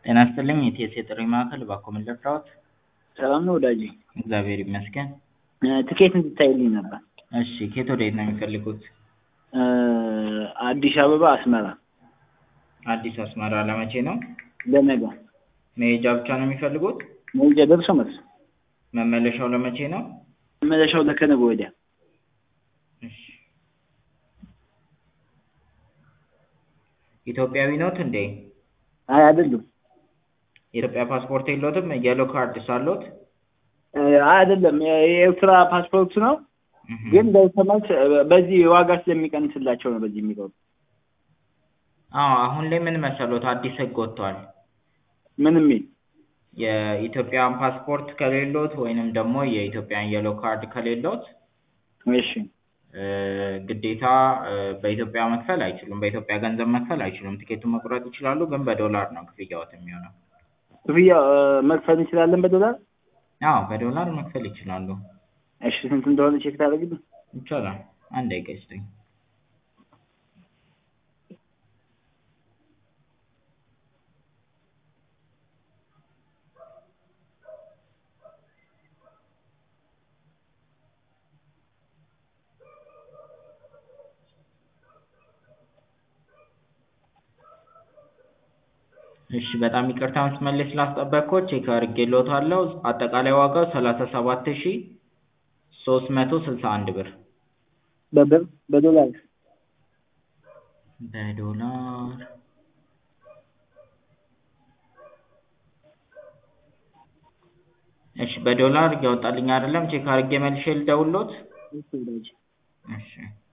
ጤና ይስጥልኝ የኢቲኤስ የጥሪ ማዕከል እባክዎ ምን ልርዳዎት? ሰላም ነው ወዳጄ? እግዚአብሔር ይመስገን። ትኬት እንድታይልኝ ነበር። እሺ ከየት ወዴት ነው የሚፈልጉት? አዲስ አበባ አስመራ አዲስ አስመራ ለመቼ ነው? ለነገ መሄጃ ብቻ ነው የሚፈልጉት? መሄጃ ደርሶ መልስ መመለሻው ለመቼ ነው? መመለሻው ለከነገ ወዲያ። እሺ ኢትዮጵያዊ ኖት እንዴ? አይ አይደሉም። የኢትዮጵያ ፓስፖርት የለዎትም? የሎ ካርድ ሳለዎት? አይ አይደለም የኤርትራ ፓስፖርት ነው ግን ደርሶ መልስ በዚህ ዋጋ ስለሚቀንስላቸው ነው በዚህ የሚገቡ። አዎ አሁን ላይ ምን መሰሎት አዲስ ህግ ወጥቷል። ምን የሚል? የኢትዮጵያን ፓስፖርት ከሌሎት ወይንም ደግሞ የኢትዮጵያን የሎ ካርድ ከሌሎት እሺ ግዴታ በኢትዮጵያ መክፈል አይችሉም። በኢትዮጵያ ገንዘብ መክፈል አይችሉም። ቲኬቱን መቁረጥ ይችላሉ ግን በዶላር ነው ክፍያዎት የሚሆነው። ክፍያ መክፈል እንችላለን በዶላር? አዎ በዶላር መክፈል ይችላሉ። እሺ ስንት እንደሆነ ቼክ ታደርግልኝ? ይቻላል። አንድ ደቂቃ ይስጡኝ። እሺ በጣም ይቅርታ መስመር ላይ ስላስጠበቅኩት ቼክ አድርጌልዎታለሁ። አጠቃላይ ዋጋው ሰላሳ ሰባት ሺ ሶስት መቶ ስልሳ አንድ ብር። በብር በዶላር በዶላር እሺ በዶላር እያወጣልኝ አይደለም። ቼክ አድርጌ መልሼ ልደውልዎት? እሺ ወዳጄ። እሺ